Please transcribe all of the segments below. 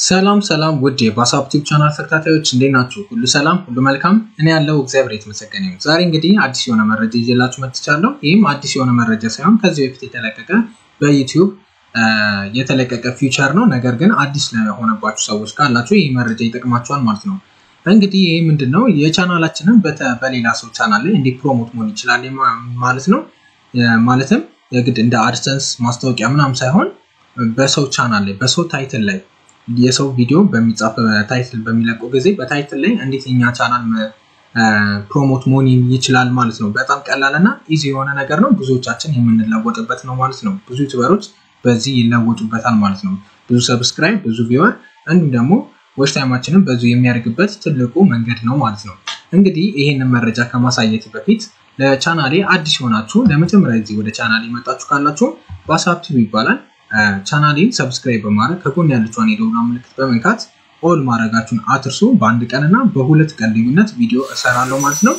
ሰላም ሰላም ውድ የባሳብ ቲዩብ ቻናል ተከታታዮች እንዴት ናችሁ? ሁሉ ሰላም፣ ሁሉ መልካም። እኔ ያለው እግዚአብሔር የተመሰገነ ይሁን። ዛሬ እንግዲህ አዲስ የሆነ መረጃ ይዤላችሁ መጥቻለሁ። ይህም አዲስ የሆነ መረጃ ሳይሆን ከዚህ በፊት የተለቀቀ በዩቲዩብ የተለቀቀ ፊውቸር ነው። ነገር ግን አዲስ ለሆነባችሁ ሰዎች ካላችሁ ይህ መረጃ ይጠቅማችኋል ማለት ነው። እንግዲህ ይህ ምንድን ነው? የቻናላችንን በሌላ ሰው ቻናል ላይ እንዴት ፕሮሞት መሆን ይችላል ማለት ነው። ማለትም የግድ እንደ አድሰንስ ማስታወቂያ ምናምን ሳይሆን በሰው ቻናል ላይ በሰው ታይትል ላይ የሰው ቪዲዮ በሚጻፍ ታይትል በሚለቀው ጊዜ በታይትል ላይ እንዴት የኛ ቻናል ፕሮሞት መሆን ይችላል ማለት ነው። በጣም ቀላል እና ኢዚ የሆነ ነገር ነው። ብዙዎቻችን የምንለወጥበት ነው ማለት ነው። ብዙ ዩቱበሮች በዚህ ይለወጡበታል ማለት ነው። ብዙ ሰብስክራይብ፣ ብዙ ቪወር እንዲሁም ደግሞ ዎች ታይማችንን በዙ የሚያደርግበት ትልቁ መንገድ ነው ማለት ነው። እንግዲህ ይህንን መረጃ ከማሳየት በፊት ለቻናሌ አዲስ የሆናችሁ ለመጀመሪያ ጊዜ ወደ ቻናሌ የመጣችሁ ካላችሁ ባሳብ ቲዩብ ይባላል። ቻናሌን ሰብስክራይብ በማድረግ ከጎን ያለችውን የደውላ ምልክት በመንካት ኦል ማድረጋችሁን አትርሱ። በአንድ ቀን እና በሁለት ቀን ልዩነት ቪዲዮ እሰራለሁ ማለት ነው።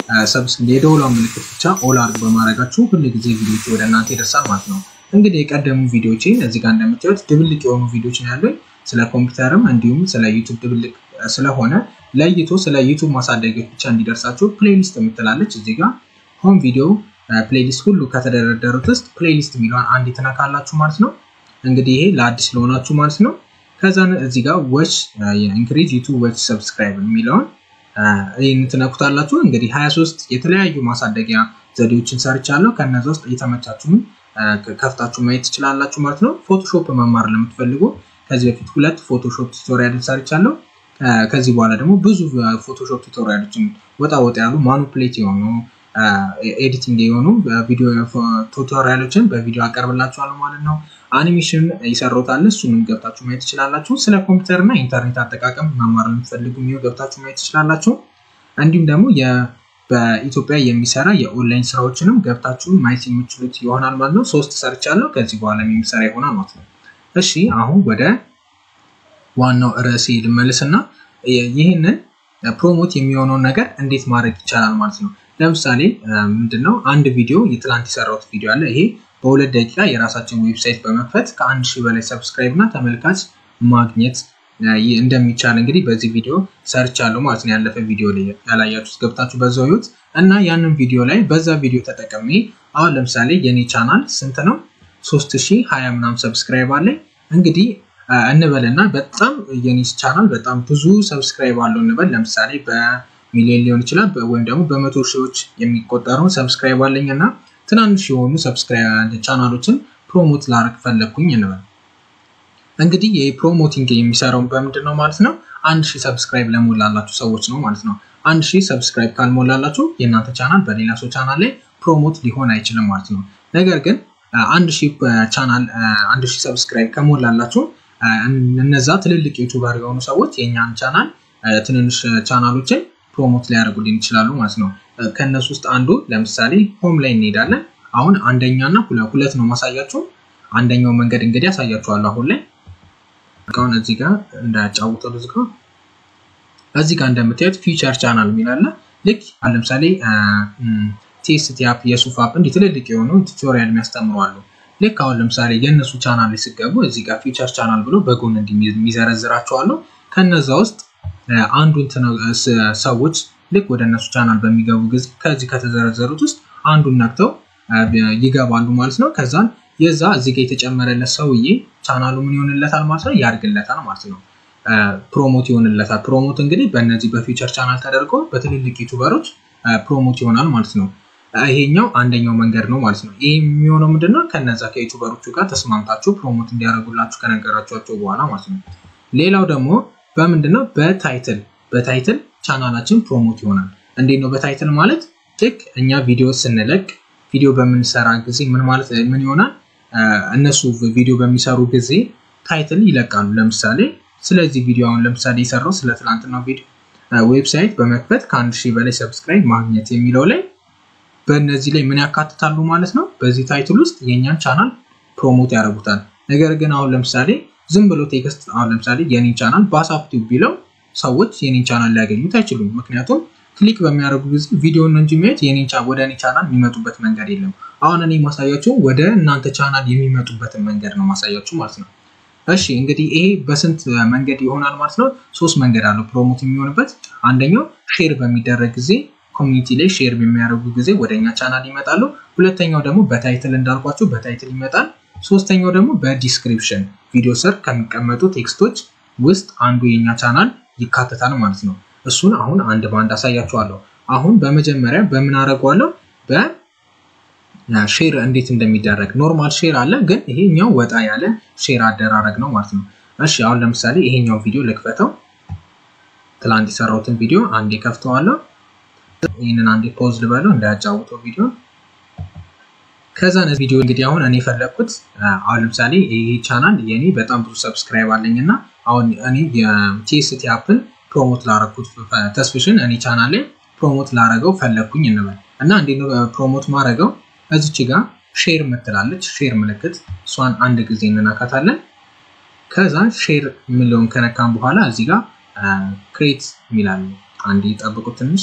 የደውላ ምልክት ብቻ ኦል አድርግ በማድረጋችሁ ሁል ጊዜ ቪዲዮች ወደ እናንተ ይደርሳል ማለት ነው። እንግዲህ የቀደሙ ቪዲዮችን እዚህ ጋር እንደምታዩት ድብልቅ የሆኑ ቪዲዮች ነው ያሉኝ ስለ ኮምፒውተርም እንዲሁም ስለ ዩቱብ ድብልቅ ስለሆነ ለይቶ ስለ ዩቱብ ማሳደጊያዎች ብቻ እንዲደርሳችሁ ፕሌሊስት የምትላለች እዚህ ጋር ሆም ቪዲዮ ፕሌሊስት ሁሉ ከተደረደሩት ውስጥ ፕሌሊስት የሚለውን አንድ ትነካላችሁ ማለት ነው። እንግዲህ ይሄ ለአዲስ ለሆናችሁ ማለት ነው። ከዛን እዚህ ጋር ዎች ኢንክሪዝ ዩቱብ ዎች ሰብስክራይብ የሚለውን ይህን ትነኩታላችሁ። እንግዲህ 23 የተለያዩ ማሳደጊያ ዘዴዎችን ሰርቻለሁ። ከነዚ ውስጥ የተመቻችሁን ከፍታችሁ ማየት ትችላላችሁ ማለት ነው። ፎቶሾፕ መማር ለምትፈልጉ ከዚህ በፊት ሁለት ፎቶሾፕ ቱቶሪያል ሰርቻለሁ። ከዚህ በኋላ ደግሞ ብዙ ፎቶሾፕ ቱቶሪያሎችን ወጣ ወጣ ያሉ ማኑፕሌት የሆኑ ኤዲቲንግ የሆኑ ቪዲዮ ቱቶሪያሎችን በቪዲዮ አቀርብላችኋለሁ ማለት ነው። አኒሜሽን ይሰራውታል እሱንም ገብታችሁ ማየት ትችላላችሁ። ስለ ኮምፒውተር እና ኢንተርኔት አጠቃቀም መማር የምትፈልጉ የሚሆን ገብታችሁ ማየት ትችላላችሁ። እንዲሁም ደግሞ በኢትዮጵያ የሚሰራ የኦንላይን ስራዎችንም ገብታችሁ ማየት የምችሉት ይሆናል ማለት ነው። ሶስት ሰርቻለሁ። ከዚህ በኋላ የሚሰራ ይሆናል ማለት ነው። እሺ አሁን ወደ ዋናው ርዕሴ ልመልስና ይህንን ፕሮሞት የሚሆነውን ነገር እንዴት ማድረግ ይቻላል ማለት ነው። ለምሳሌ ምንድነው አንድ ቪዲዮ የትላንት የሰራሁት ቪዲዮ አለ። ይሄ በሁለት ደቂቃ የራሳችን ዌብሳይት በመክፈት ከአንድ ሺህ በላይ ሰብስክራይብ እና ተመልካች ማግኘት እንደሚቻል እንግዲህ በዚህ ቪዲዮ ሰርች አለው ማለት ነው። ያለፈ ቪዲዮ ላይ ያላያችሁት ገብታችሁ በዛው ይዩት እና ያንን ቪዲዮ ላይ በዛ ቪዲዮ ተጠቅሜ አሁን ለምሳሌ የኔ ቻናል ስንት ነው? ሶስት ሺህ ሀያ ምናምን ሰብስክራይብ አለኝ እንግዲህ እንበልና በጣም የኔ ቻናል በጣም ብዙ ሰብስክራይብ አለው እንበል ለምሳሌ በሚሊዮን ሊሆን ይችላል ወይም ደግሞ በመቶ ሺዎች የሚቆጠረውን ሰብስክራይብ አለኝ እና ትናንሽ የሆኑ ሰብስክራይብ ቻናሎችን ፕሮሞት ላደርግ ፈለግኩኝ እንበል። እንግዲህ ይህ ፕሮሞቲንግ የሚሰራው በምንድን ነው ማለት ነው? አንድ ሺህ ሰብስክራይብ ለሞላላችሁ ሰዎች ነው ማለት ነው። አንድ ሺህ ሰብስክራይብ ካልሞላላችሁ የእናንተ ቻናል በሌላ ሰው ቻናል ላይ ፕሮሞት ሊሆን አይችልም ማለት ነው። ነገር ግን አንድ ሺህ ቻናል አንድ ሺህ ሰብስክራይብ ከሞላላችሁ እነዛ ትልልቅ ዩቱበር የሆኑ ሰዎች የእኛን ቻናል ትንንሽ ቻናሎችን ፕሮሞት ሊያደርጉልን ይችላሉ ማለት ነው። ከእነሱ ውስጥ አንዱ ለምሳሌ ሆም ላይ እንሄዳለን። አሁን አንደኛ እና ሁለት ነው ማሳያችሁ። አንደኛው መንገድ እንግዲህ ያሳያችኋለሁ። አሁን ላይ አሁን እዚህ ጋር እንዳያጫውተው እዚህ ጋር እዚህ ጋር እንደምታዩት ፊቸር ቻናል የሚላለ ልክ ለምሳሌ ቴስት አፕ፣ የሱፍ አፕ እንዲህ ትልልቅ የሆኑ ቱቶሪያል የሚያስተምሩ አሉ። ልክ አሁን ለምሳሌ የእነሱ ቻናል ላይ ስገቡ እዚህ ጋር ፊቸር ቻናል ብሎ በጎን የሚዘረዝራቸው አሉ። ከነዛ ውስጥ አንዱን ሰዎች ልክ ወደ እነሱ ቻናል በሚገቡ ጊዜ ከዚህ ከተዘረዘሩት ውስጥ አንዱን ነክተው ይገባሉ ማለት ነው። ከዛን የዛ እዚህ ጋር የተጨመረለት ሰውዬ ቻናሉ ምን ይሆንለታል ማለት ነው? ያድግለታል ማለት ነው። ፕሮሞት ይሆንለታል። ፕሮሞት እንግዲህ በእነዚህ በፊቸር ቻናል ተደርጎ በትልልቅ ዩቱበሮች ፕሮሞት ይሆናል ማለት ነው። ይሄኛው አንደኛው መንገድ ነው ማለት ነው። ይህ የሚሆነው ምንድነው? ከነዛ ከዩቱበሮቹ ጋር ተስማምታችሁ ፕሮሞት እንዲያደርጉላችሁ ከነገራችኋቸው በኋላ ማለት ነው። ሌላው ደግሞ በምንድነው? በታይትል በታይትል ቻናላችን ፕሮሞት ይሆናል። እንዴት ነው በታይትል ማለት? ልክ እኛ ቪዲዮ ስንለቅ ቪዲዮ በምንሰራ ጊዜ ምን ማለት ምን ይሆናል? እነሱ ቪዲዮ በሚሰሩ ጊዜ ታይትል ይለቃሉ። ለምሳሌ ስለዚህ ቪዲዮ አሁን ለምሳሌ የሰራው ስለ ትላንትና ቪዲዮ ዌብሳይት በመክፈት ከአንድ ሺህ በላይ ሰብስክራይብ ማግኘት የሚለው ላይ በእነዚህ ላይ ምን ያካትታሉ ማለት ነው። በዚህ ታይትል ውስጥ የእኛን ቻናል ፕሮሞት ያደርጉታል። ነገር ግን አሁን ለምሳሌ ዝም ብሎ ቴክስት አሁን ለምሳሌ የኔን ቻናል ባሳብ ቲዩብ ቢለው ሰዎች የኔን ቻናል ሊያገኙት አይችሉም። ምክንያቱም ክሊክ በሚያደርጉ ጊዜ ቪዲዮን እንጂ የሚያዩት ወደ እኔ ቻናል የሚመጡበት መንገድ የለም። አሁን እኔ ማሳያችሁ ወደ እናንተ ቻናል የሚመጡበትን መንገድ ነው ማሳያችሁ ማለት ነው። እሺ እንግዲህ ይሄ በስንት መንገድ ይሆናል ማለት ነው? ሶስት መንገድ አለው ፕሮሞት የሚሆንበት። አንደኛው ሼር በሚደረግ ጊዜ ኮሚኒቲ ላይ ሼር በሚያደርጉ ጊዜ ወደኛ ቻናል ይመጣሉ። ሁለተኛው ደግሞ በታይትል እንዳልኳቸው በታይትል ይመጣል። ሶስተኛው ደግሞ በዲስክሪፕሽን ቪዲዮ ስር ከሚቀመጡ ቴክስቶች ውስጥ አንዱ የኛ ቻናል ይካተታል ማለት ነው። እሱን አሁን አንድ በአንድ አሳያችኋለሁ። አሁን በመጀመሪያ በምን አደርገዋለሁ? በሼር እንዴት እንደሚደረግ ኖርማል ሼር አለ፣ ግን ይሄኛው ወጣ ያለ ሼር አደራረግ ነው ማለት ነው። እሺ አሁን ለምሳሌ ይሄኛው ቪዲዮ ልክፈተው። ትላንት የሰራሁትን ቪዲዮ አንዴ ከፍተዋለሁ። ይህንን አንዴ ፖዝ ልበለው እንዳያጫውተው ቪዲዮ ከዛ ቪዲዮ እንግዲህ አሁን እኔ የፈለግኩት አሁን ለምሳሌ ይህ ቻናል የኔ በጣም ብዙ ሰብስክራይብ አለኝ እና አሁን እኔ የቲኤስቲ አፕን ፕሮሞት ላረግኩት ተስፍሽን እኔ ቻናል ላይ ፕሮሞት ላረገው ፈለግኩኝ እንበል እና እንዴት ነው ፕሮሞት ማድረገው? እዚች ጋር ሼር ምትላለች ሼር ምልክት እሷን አንድ ጊዜ እንናካታለን። ከዛ ሼር የሚለውን ከነካም በኋላ እዚህ ጋር ክሬት የሚላል አንድ ጠብቁት ትንሽ።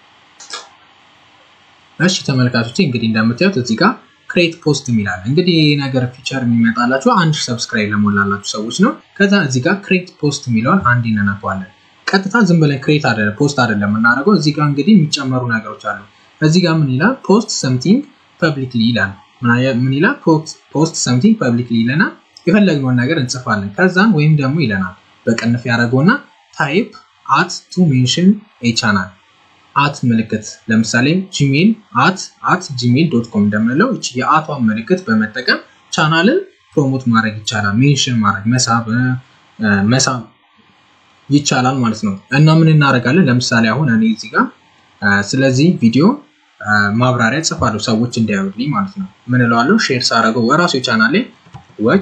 እሺ ተመልካቾች እንግዲህ እንደምታዩት እዚህ ጋር ክሬት ፖስት የሚላል እንግዲህ ይህ ነገር ፊቸር የሚመጣላችሁ አንድ ሰብስክራይብ ለሞላላችሁ ሰዎች ነው። ከዛ እዚህ ጋር ክሬት ፖስት የሚለውን አንድ እንነካዋለን። ቀጥታ ዝም ብለን ክሬት አይደለም ፖስት አይደለም የምናደርገው። እዚህ ጋር እንግዲህ የሚጨመሩ ነገሮች አሉ። እዚህ ጋር ምን ይላል? ፖስት ሰምቲንግ ፐብሊክሊ ይላል። ምን ይላል? ፖስት ሰምቲንግ ፐብሊክሊ ይለናል። የፈለግነውን ነገር እንጽፋለን። ከዛን ወይም ደግሞ ይለናል በቅንፍ ያደረገውና ታይፕ አት ቱ ሜንሽን ኤ ቻናል አት ምልክት ለምሳሌ ጂሜል አት አት ጂሜል ዶት ኮም እንደምንለው እቺ የአቷን ምልክት በመጠቀም ቻናልን ፕሮሞት ማድረግ ይቻላል። ሜንሽን ማድረግ መሳብ መሳብ ይቻላል ማለት ነው። እና ምን እናደርጋለን? ለምሳሌ አሁን እኔ እዚህ ጋር ስለዚህ ቪዲዮ ማብራሪያ ጽፋለሁ ሰዎች እንዲያዩልኝ ማለት ነው። ምን እለዋለሁ? ሼር ሳደርገው ወራሱ ቻናል ላይ ዋች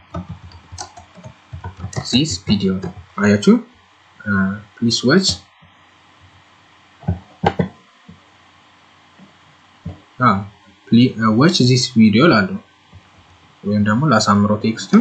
ዚስ ቪዲዮ አያችሁ፣ ፕሊስ ዋች ዋች ዚስ ቪዲዮ ላለው ወይም ደግሞ ላሳምረው ቴክስቱን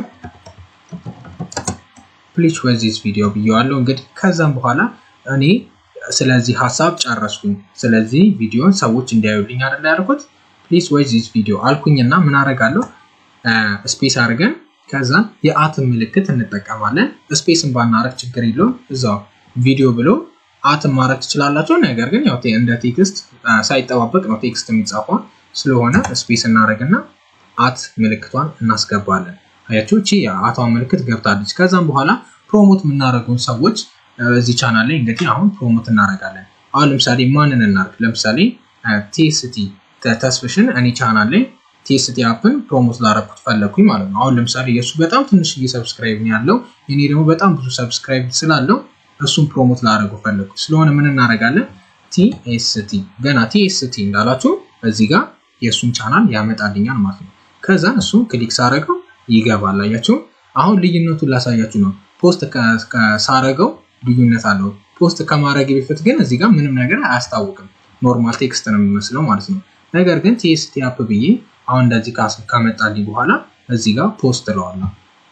ፕሊች ዋች ዚስ ቪዲዮ ብየዋለሁ። እንግዲህ ከዛም በኋላ እኔ ስለዚህ ሀሳብ ጨረስኩኝ። ስለዚህ ቪዲዮን ሰዎች እንዲያዩልኝ አይደል ያልኩት። ፕሊስ ዋች ዚስ ቪዲዮ አልኩኝና ምን አደርጋለሁ? ስፔስ አድርገን ከዛ የአትን ምልክት እንጠቀማለን። ስፔስን ባናረግ ችግር የለውም እዛው ቪዲዮ ብሎ አትን ማድረግ ትችላላችሁ። ነገር ግን ያው እንደ ቴክስት ሳይጠባበቅ ነው ቴክስት የሚጻፈው ስለሆነ ስፔስ እናደርግና አት ምልክቷን እናስገባለን። አያችሁ እቺ የአቷን ምልክት ገብታለች። ከዛም በኋላ ፕሮሞት የምናደርገውን ሰዎች እዚህ ቻናል ላይ እንግዲህ አሁን ፕሮሞት እናደርጋለን። አሁን ለምሳሌ ማንን እናርግ? ለምሳሌ ቲኤስቲ ተስፍሽን እኔ ቻናል ላይ ቲኤስቲ አፕን ፕሮሞት ላደረኩት ፈለግኩኝ ማለት ነው። አሁን ለምሳሌ የእሱ በጣም ትንሽዬ ሰብስክራይብ ያለው እኔ ደግሞ በጣም ብዙ ሰብስክራይብ ስላለው እሱን ፕሮሞት ላደረገው ፈለግኩ ስለሆነ ምን እናደርጋለን? ቲኤስቲ ገና ቲኤስቲ እንዳላችሁ እዚህ ጋር የእሱን ቻናል ያመጣልኛል ማለት ነው። ከዛ እሱን ክሊክ ሳረገው ይገባል። አያችሁ አሁን ልዩነቱን ላሳያችሁ ነው። ፖስት ሳረገው ልዩነት አለው። ፖስት ከማድረግ በፊት ግን እዚህ ጋር ምንም ነገር አያስታውቅም። ኖርማል ቴክስት ነው የሚመስለው ማለት ነው። ነገር ግን ቲኤስቲ አፕ ብዬ አሁን እንደዚህ ካመጣልኝ በኋላ እዚህ ጋር ፖስት እለዋለሁ።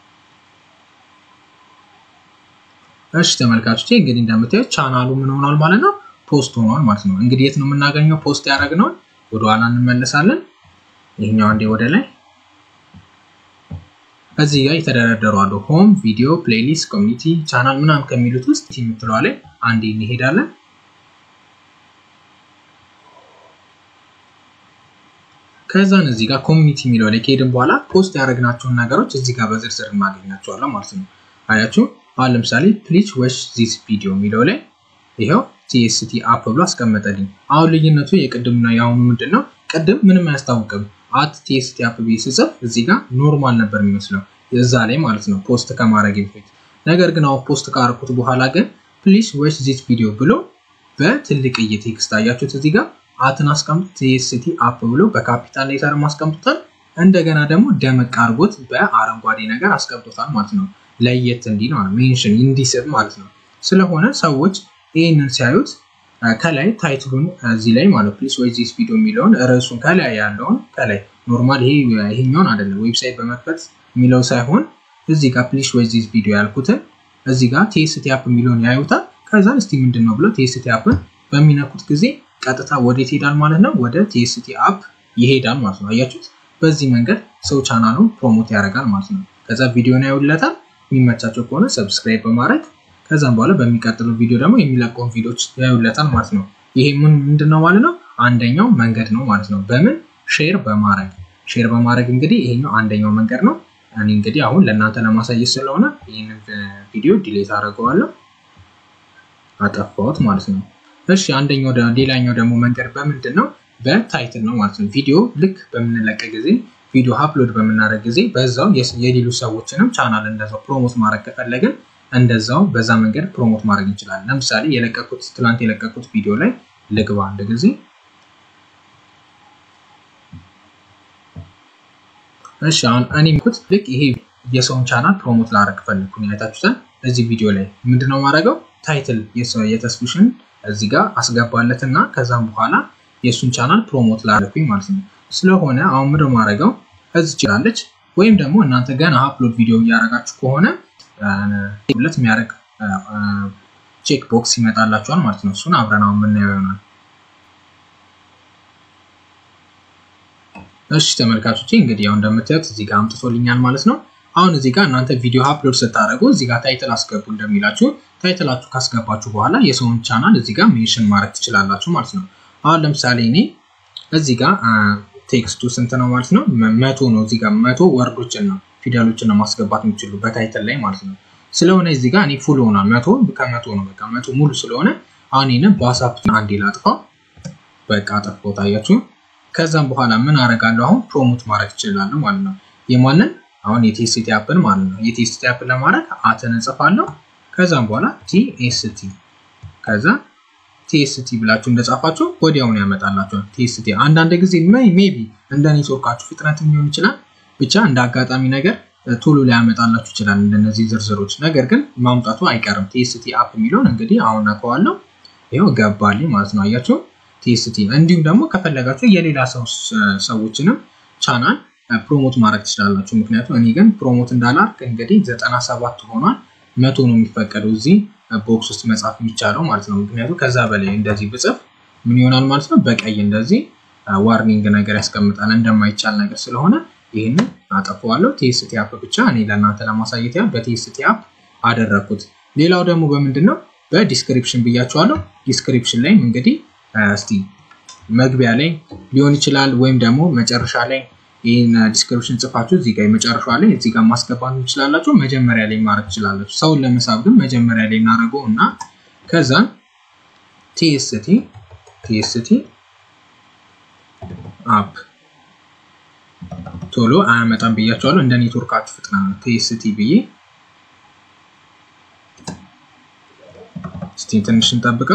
እሺ ተመልካቾቼ እንግዲህ እንደምታዩት ቻናሉ ምን ሆኗል ማለት ነው? ፖስት ሆኗል ማለት ነው። እንግዲህ የት ነው የምናገኘው ፖስት ያደረግነውን? ወደኋላ እንመለሳለን። ይህኛው አንዴ ወደ ላይ እዚህ ጋር የተደረደሩ አሉ። ሆም፣ ቪዲዮ፣ ፕሌሊስት፣ ኮሚኒቲ፣ ቻናል ምናምን ከሚሉት ውስጥ የምትለዋ ላይ አንዴ እንሄዳለን። ከዛን እዚህ ጋር ኮሚኒቲ የሚለው ላይ ከሄድን በኋላ ፖስት ያደረግናቸውን ነገሮች እዚህ ጋር በዝርዝር እናገኛቸዋለን ማለት ነው። አያችሁ አሁን ለምሳሌ ፕሊች ወች ዚስ ቪዲዮ የሚለው ላይ ይኸው ቲኤስቲ አፕ ብሎ አስቀመጠልኝ። አሁን ልዩነቱ የቅድምና የአሁኑ ምንድን ነው? ቅድም ምንም አያስታውቅም። አት ቲኤስቲ አፕ ብዬ ስጽፍ እዚህ ጋር ኖርማል ነበር የሚመስለው እዛ ላይ ማለት ነው ፖስት ከማድረግ በፊት። ነገር ግን አሁን ፖስት ካረኩት በኋላ ግን ፕሊስ ዌች ዚስ ቪዲዮ ብሎ በትልቅዬ ቴክስት አያችሁት እዚህ ጋር አትን አስቀምጡ ቲኤስቲ አፕ ብሎ በካፒታል ሌተር አስቀምጦታል። እንደገና ደግሞ ደመቅ አድርጎት በአረንጓዴ ነገር አስቀምጦታል ማለት ነው። ለየት እንዲል ማለት ሜንሽን እንዲስብ ማለት ነው። ስለሆነ ሰዎች ይህንን ሲያዩት ከላይ ታይትሉን እዚህ ላይ ማለት ፕሊስ ወይ ዚስ ቪዲዮ የሚለውን ርዕሱን ከላይ ያለውን ከላይ ኖርማል ይሄ ይሄኛውን አይደለም ዌብሳይት በመክፈት የሚለው ሳይሆን እዚህ ጋር ፕሊስ ወይ ዚስ ቪዲዮ ያልኩትን እዚህ ጋር ቲኤስቲ አፕ የሚለውን ያዩታል። ከዛን እስቲ ምንድን ነው ብለው ቲኤስቲ አፕን በሚነኩት ጊዜ ቀጥታ ወዴት ይሄዳል ማለት ነው? ወደ ቲኤስቲ አፕ ይሄዳል ማለት ነው። አያችሁት? በዚህ መንገድ ሰው ቻናሉን ፕሮሞት ያደርጋል ማለት ነው። ከዛ ቪዲዮን ያዩለታል። የሚመቻቸው ከሆነ ሰብስክራይብ በማድረግ ከዛም በኋላ በሚቀጥለው ቪዲዮ ደግሞ የሚለቀውን ቪዲዮዎች ያዩለታል ማለት ነው። ይሄ ምን ምንድን ነው ማለት ነው? አንደኛው መንገድ ነው ማለት ነው። በምን ሼር በማድረግ ሼር በማድረግ እንግዲህ ይሄኛው አንደኛው መንገድ ነው። እኔ እንግዲህ አሁን ለእናንተ ለማሳየት ስለሆነ ይህንን ቪዲዮ ዲሌት አደርገዋለሁ፣ አጠፋሁት ማለት ነው። እሺ አንደኛው ሌላኛው ደግሞ መንገድ በምንድን ነው? በታይትል ነው ማለት ነው። ቪዲዮ ልክ በምንለቀ ጊዜ ቪዲዮ አፕሎድ በምናደርግ ጊዜ በዛው የሌሎች ሰዎችንም ቻናል እንደዛው ፕሮሞት ማድረግ ከፈለግን እንደዛው በዛ መንገድ ፕሮሞት ማድረግ እንችላለን። ለምሳሌ የለቀኩት ትላንት የለቀኩት ቪዲዮ ላይ ልግባ አንድ ጊዜ እሺ አሁን እኔ ምኩት ልክ ይሄ የሰውን ቻናል ፕሮሞት ላደርግ ፈለግኩኝ። አይታችሁታል። እዚህ ቪዲዮ ላይ ምንድነው ማድረገው ታይትል የተስፉሽን እዚህ ጋር አስገባለት እና ከዛም በኋላ የእሱን ቻናል ፕሮሞት ላደርግኩኝ ማለት ነው። ስለሆነ አሁን ምንድን ማድረገው እዚህ ይችላለች ወይም ደግሞ እናንተ ገና አፕሎድ ቪዲዮ እያደረጋችሁ ከሆነ ሁለት የሚያደርግ ቼክ ቦክስ ይመጣላችኋል ማለት ነው። እሱን አብረን አሁን የምናየው ይሆናል። እሺ ተመልካቾቼ እንግዲህ ያው እንደምታዩት እዚህ ጋር አምጥቶልኛል ማለት ነው። አሁን እዚህ ጋር እናንተ ቪዲዮ አፕሎድ ስታደርጉ እዚህ ጋር ታይትል አስገቡ እንደሚላችሁ ታይትላችሁ ካስገባችሁ በኋላ የሰውን ቻናል እዚህ ጋር ሜንሽን ማድረግ ትችላላችሁ ማለት ነው። አሁን ለምሳሌ እኔ እዚህ ጋር ቴክስቱ ስንት ነው ማለት ነው? መቶ ነው። እዚህ ጋር መቶ ወርዶችን ነው ፊደሎችን ነው ማስገባት የምችሉ በታይትል ላይ ማለት ነው። ስለሆነ እዚህ ጋር እኔ ፉል ሆኗል። መቶ ከመቶ ነው በቃ መቶ ሙሉ ስለሆነ አሁን ይህንን በዋትስአፕ አንዴ ላጥፋው። በቃ አጠፋው ታያችሁ። ከዛም በኋላ ምን አደርጋለሁ? አሁን ፕሮሞት ማድረግ እችላለሁ ማለት ነው። የማንን አሁን የቴስቲ አፕን ማለት ነው። የቴስቲ አፕን ለማድረግ አትን እንጽፋለሁ። ከዛም በኋላ ቲኤስቲ ከዛ ቲኤስቲ ብላችሁ እንደጻፋችሁ ወዲያውኑ ያመጣላችኋል። ቲኤስቲ አንዳንድ ጊዜ ሜቢ እንደ ኔትወርካችሁ ፍጥነት ሊሆን ይችላል። ብቻ እንደ አጋጣሚ ነገር ቶሎ ሊያመጣላችሁ ይችላል እንደነዚህ ዝርዝሮች። ነገር ግን ማምጣቱ አይቀርም። ቲኤስቲ አፕ የሚለውን እንግዲህ አሁን ነከዋለሁ። ይኸው ገባልኝ ማለት ነው። አያችሁ ቲኤስቲ። እንዲሁም ደግሞ ከፈለጋችሁ የሌላ ሰው ሰዎችንም ቻናል ፕሮሞት ማድረግ ትችላላችሁ። ምክንያቱም እኔ ግን ፕሮሞት እንዳላርግ እንግዲህ ዘጠና ሰባት ሆኗል። መቶ ነው የሚፈቀደው እዚህ ቦክስ ውስጥ መጻፍ የሚቻለው ማለት ነው። ምክንያቱም ከዛ በላይ እንደዚህ ብጽፍ ምን ይሆናል ማለት ነው። በቀይ እንደዚህ ዋርኒንግ ነገር ያስቀምጣል እንደማይቻል ነገር ስለሆነ ይህንን አጠፋዋለሁ። ቲኤስቲ አፕ ብቻ እኔ ለእናንተ ለማሳየት ያህል በቲኤስቲ አፕ አደረግኩት። ሌላው ደግሞ በምንድን ነው በዲስክሪፕሽን ብያቸዋለሁ። ዲስክሪፕሽን ላይም እንግዲህ እስቲ መግቢያ ላይ ሊሆን ይችላል ወይም ደግሞ መጨረሻ ላይ ይህን ዲስክሪፕሽን ጽፋችሁ እዚህ ጋር መጨረሻ ላይ እዚህ ጋር ማስገባት ትችላላችሁ። መጀመሪያ ላይ ማድረግ ትችላላችሁ። ሰውን ለመሳብ ግን መጀመሪያ ላይ እናደርገው እና ከዛን ቲኤስቲ ቲኤስቲ አፕ ቶሎ አያመጣም ብያቸዋለሁ። እንደ ኔትወርካችሁ ፍጥነት ነው። ቲኤስቲ ብዬ እስቲ ትንሽ እንጠብቀው።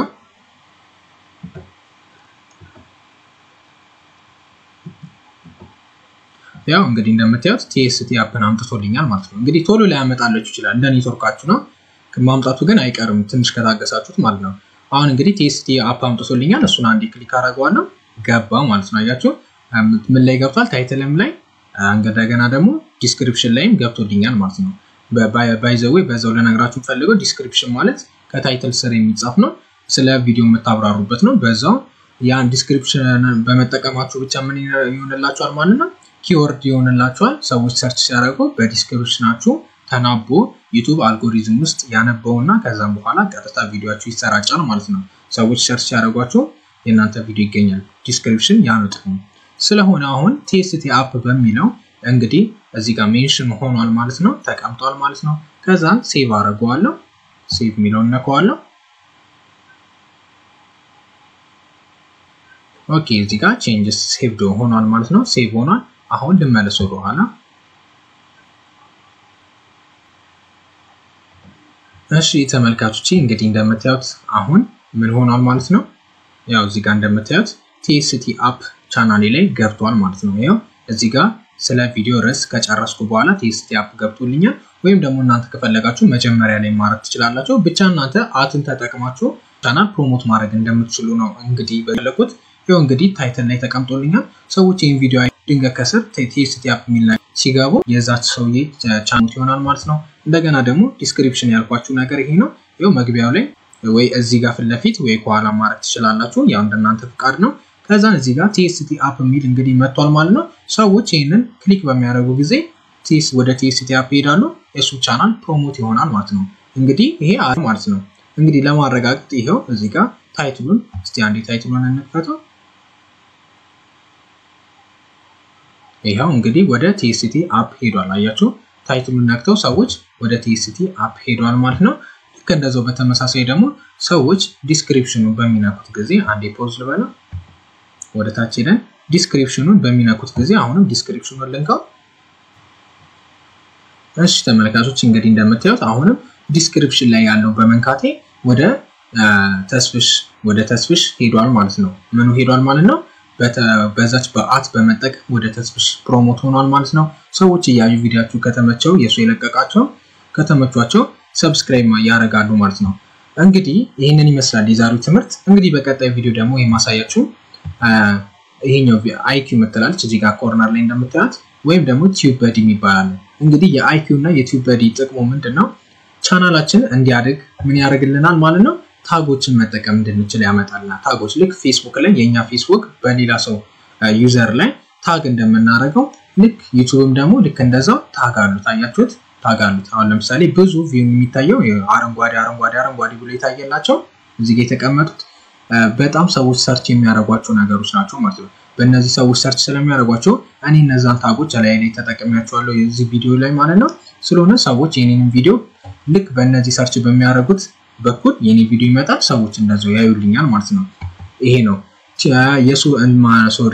ያው እንግዲህ እንደምታዩት ቲኤስቲ አፕን አምጥቶልኛል ማለት ነው። እንግዲህ ቶሎ ሊያመጣላችሁ ይችላል እንደ ኔትወርካችሁ ነው። ማምጣቱ ግን አይቀርም ትንሽ ከታገሳችሁት ማለት ነው። አሁን እንግዲህ ቲኤስቲ አፕ አምጥቶልኛል። እሱን አንዴ ክሊክ አደርገዋለሁ ገባ ማለት ነው። አያችሁ ምን ላይ ገብቷል? ታይትልም ላይ እንደገና ደግሞ ዲስክሪፕሽን ላይም ገብቶልኛል ማለት ነው። ባይዘዌ በዛው ለነገራችሁ ፈልገው ዲስክሪፕሽን ማለት ከታይትል ስር የሚጻፍ ነው። ስለ ቪዲዮ የምታብራሩበት ነው። በዛው ያን ዲስክሪፕሽን በመጠቀማችሁ ብቻ ምን ይሆንላችኋል ማለት ነው ኪወርድ ይሆንላችኋል። ሰዎች ሰርች ሲያደርጉ በዲስክሪፕሽናችሁ ተናቦ ዩቱብ አልጎሪዝም ውስጥ ያነበውና ከዛም በኋላ ቀጥታ ቪዲዮችሁ ይሰራጫል ማለት ነው። ሰዎች ሰርች ሲያደርጓችሁ የእናንተ ቪዲዮ ይገኛል። ዲስክሪፕሽን ያ ነው ጥቅሙ። ስለሆነ አሁን ቲኤስቲ አፕ በሚለው እንግዲህ እዚህ ጋር ሜንሽን ሆኗል ማለት ነው፣ ተቀምጧል ማለት ነው። ከዛን ሴቭ አደርገዋለሁ። ሴቭ የሚለውን ነከዋለሁ። ኦኬ እዚህ ጋር ቼንጅስ ሴቭድ ሆኗል ማለት ነው። ሴቭ ሆኗል። አሁን ልመለስ ወደ ኋላ። እሺ ተመልካቾቼ እንግዲህ እንደምታዩት አሁን ምን ሆኗል ማለት ነው። ያው እዚህ ጋር እንደምታዩት ቲኤስቲ አፕ ቻናሌ ላይ ገብቷል ማለት ነው። ያው እዚህ ጋር ስለ ቪዲዮ ርዕስ ከጨረስኩ በኋላ ቲኤስቲ አፕ ገብቶልኛል። ወይም ደግሞ እናንተ ከፈለጋችሁ መጀመሪያ ላይ ማድረግ ትችላላችሁ። ብቻ እናንተ አትን ተጠቅማችሁ ቻናል ፕሮሞት ማድረግ እንደምትችሉ ነው እንግዲህ በለቁት። ይኸው እንግዲህ ታይትል ላይ ተቀምጦልኛል። ሰዎች ይህን ቪዲዮ ድንገት ከስር ቲኤስቲ አፕ የሚል ላይ ሲገቡ የዛች ሰውዬ ቻናል ይሆናል ማለት ነው። እንደገና ደግሞ ዲስክሪፕሽን ያልኳችሁ ነገር ይሄ ነው። ይኸው መግቢያው ላይ ወይ እዚህ ጋር ፊት ለፊት ወይ ከኋላ ማድረግ ትችላላችሁ። ያው እንደናንተ ፍቃድ ነው። ከዛን እዚህ ጋር ቲኤስቲ አፕ የሚል እንግዲህ መጥቷል ማለት ነው። ሰዎች ይህንን ክሊክ በሚያደርጉ ጊዜ ቲስ ወደ ቲኤስቲ አፕ ይሄዳሉ። የሱ ቻናል ፕሮሞት ይሆናል ማለት ነው። እንግዲህ ይሄ አሪፍ ማለት ነው። እንግዲህ ለማረጋገጥ ይሄው እዚህ ጋር ታይትሉን እስቲ አንዴ ታይትሉን እንክፈተው። ይኸው እንግዲህ ወደ ቲኤስቲ አፕ ሄዷል። አያችሁ ታይትሉን ነክተው ሰዎች ወደ ቲኤስቲ አፕ ሄዷል ማለት ነው። ልክ እንደዛው በተመሳሳይ ደግሞ ሰዎች ዲስክሪፕሽኑን በሚነኩት ጊዜ አንዴ ፖዝ ልበለው፣ ወደ ታች ሄደን ዲስክሪፕሽኑን በሚነኩት ጊዜ አሁንም ዲስክሪፕሽኑን ልንካው። እሺ ተመልካቾች እንግዲህ እንደምታዩት አሁንም ዲስክሪፕሽን ላይ ያለው በመንካቴ ወደ ተስፍሽ ወደ ተስፍሽ ሄዷል ማለት ነው። ምኑ ሄዷል ማለት ነው? በዛች በአት በመጠቀም ወደ ተስፍሽ ፕሮሞት ሆኗል ማለት ነው። ሰዎች እያዩ ቪዲዮችሁ ከተመቸው የእሱ የለቀቃቸው ከተመቿቸው ሰብስክራይብ ያደርጋሉ ማለት ነው። እንግዲህ ይህንን ይመስላል የዛሬው ትምህርት። እንግዲህ በቀጣይ ቪዲዮ ደግሞ የማሳያችሁ ይሄኛው አይኪው የምትላለች እዚህ ጋር ኮርነር ላይ እንደምታያት ወይም ደግሞ ቲዩብ በዲ ይባላል። እንግዲህ የአይኪው እና የቲዩብ በዲ ጥቅሙ ምንድን ነው? ቻናላችን እንዲያድግ ምን ያደርግልናል ማለት ነው ታጎችን መጠቀም እንድንችል ያመጣልናል። ታጎች ልክ ፌስቡክ ላይ የእኛ ፌስቡክ በሌላ ሰው ዩዘር ላይ ታግ እንደምናደርገው ልክ ዩቱብም ደግሞ ልክ እንደዛው ታግ አሉት። አያችሁት? ታግ አሉት። አሁን ለምሳሌ ብዙ ቪው የሚታየው አረንጓዴ አረንጓዴ አረንጓዴ ብሎ የታየላቸው እዚህ ጋ የተቀመጡት በጣም ሰዎች ሰርች የሚያደርጓቸው ነገሮች ናቸው ማለት ነው። በእነዚህ ሰዎች ሰርች ስለሚያደርጓቸው እኔ እነዛን ታጎች ላይ ላይ ተጠቅሚያቸዋለሁ የዚህ ቪዲዮ ላይ ማለት ነው። ስለሆነ ሰዎች የኔንም ቪዲዮ ልክ በእነዚህ ሰርች በሚያደርጉት በኩል የኔ ቪዲዮ ይመጣል፣ ሰዎች እንደዛው ያዩልኛል ማለት ነው። ይሄ ነው የሱ ሶሪ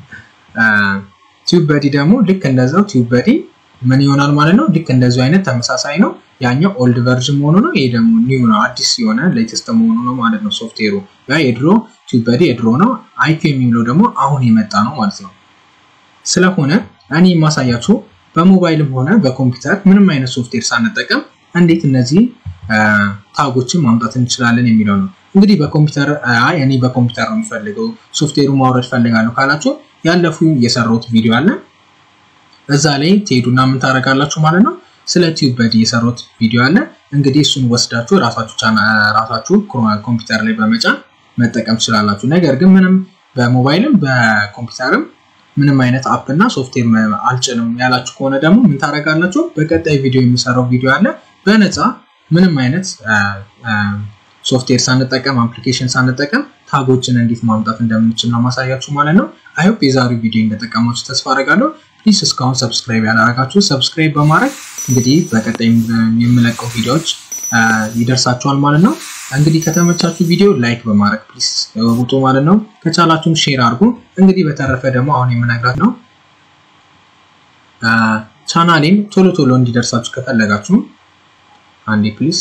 ቲዩብ በዲ ደግሞ ልክ እንደዛው ቲዩብ በዲ ምን ይሆናል ማለት ነው። ልክ እንደዚሁ አይነት ተመሳሳይ ነው። ያኛው ኦልድ ቨርዥን መሆኑ ነው። ይሄ ደግሞ ኒው ነው፣ አዲስ የሆነ ሌተስት መሆኑ ነው ማለት ነው። ሶፍትዌሩ ያ የድሮ ቲዩብ በዲ የድሮ ነው። አይኪው የሚለው ደግሞ አሁን የመጣ ነው ማለት ነው። ስለሆነ እኔ የማሳያችሁ በሞባይልም ሆነ በኮምፒውተር ምንም አይነት ሶፍትዌር ሳንጠቀም እንዴት እነዚህ ታጎችን ማምጣት እንችላለን የሚለው ነው። እንግዲህ በኮምፒውተር አይ እኔ በኮምፒውተር ነው የሚፈልገው ሶፍትዌሩ ማውረድ ፈልጋለሁ ካላችሁ ያለፉ የሰራሁት ቪዲዮ አለ እዛ ላይ ትሄዱና ምን ታደርጋላችሁ ማለት ነው። ስለ ቲዩብ በዲ የሰራሁት ቪዲዮ አለ። እንግዲህ እሱን ወስዳችሁ ራሳችሁ ራሳችሁ ኮምፒውተር ላይ በመጫን መጠቀም ትችላላችሁ። ነገር ግን ምንም በሞባይልም በኮምፒውተርም ምንም አይነት አፕ እና ሶፍትዌር አልጭንም ያላችሁ ከሆነ ደግሞ ምን ታደርጋላችሁ? በቀጣይ ቪዲዮ የሚሰራው ቪዲዮ አለ በነፃ ምንም አይነት ሶፍትዌር ሳንጠቀም አፕሊኬሽን ሳንጠቀም ታጎችን እንዴት ማምጣት እንደምንችል ነው ማሳያችሁ ማለት ነው። አይሆፕ የዛሬው ቪዲዮ እንደጠቀማችሁ ተስፋ አደርጋለሁ። ፕሊዝ እስካሁን ሰብስክራይብ ያላረጋችሁ ሰብስክራይብ በማድረግ እንግዲህ በቀጣይ የምለቀው ቪዲዮዎች ይደርሳችኋል ማለት ነው። እንግዲህ ከተመቻችሁ ቪዲዮ ላይክ በማድረግ ፕሊዝ ውጡ ማለት ነው። ከቻላችሁም ሼር አድርጉ። እንግዲህ በተረፈ ደግሞ አሁን የምነግራት ነው ቻናሌን ቶሎ ቶሎ እንዲደርሳችሁ ከፈለጋችሁ አንዴ ፕሊዝ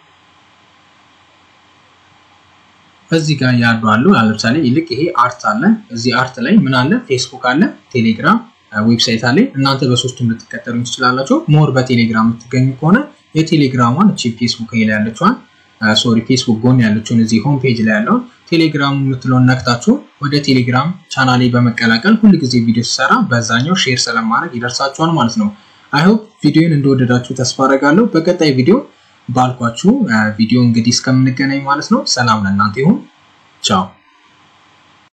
እዚህ ጋር ያሉ አሉ። ለምሳሌ ይልቅ ይሄ አርት አለ። እዚህ አርት ላይ ምን አለ? ፌስቡክ አለ፣ ቴሌግራም ዌብሳይት አለ። እናንተ በሶስቱም ልትከተሉ ትችላላችሁ። ሞር በቴሌግራም የምትገኙ ከሆነ የቴሌግራሟን እቺ ፌስቡክ ላይ ያለችዋን ሶሪ ፌስቡክ ጎን ያለችውን እዚህ ሆም ፔጅ ላይ ያለውን ቴሌግራም የምትለውን ነክታችሁ ወደ ቴሌግራም ቻናሌ በመቀላቀል ሁል ጊዜ ቪዲዮ ሲሰራ በዛኛው ሼር ስለማድረግ ይደርሳችኋል ማለት ነው። አይሆፕ ቪዲዮን እንደወደዳችሁ ተስፋ አደርጋለሁ። በቀጣይ ቪዲዮ ባልኳችሁ ቪዲዮ እንግዲህ እስከምንገናኝ ማለት ነው። ሰላም ለእናንተ ይሁን። ቻው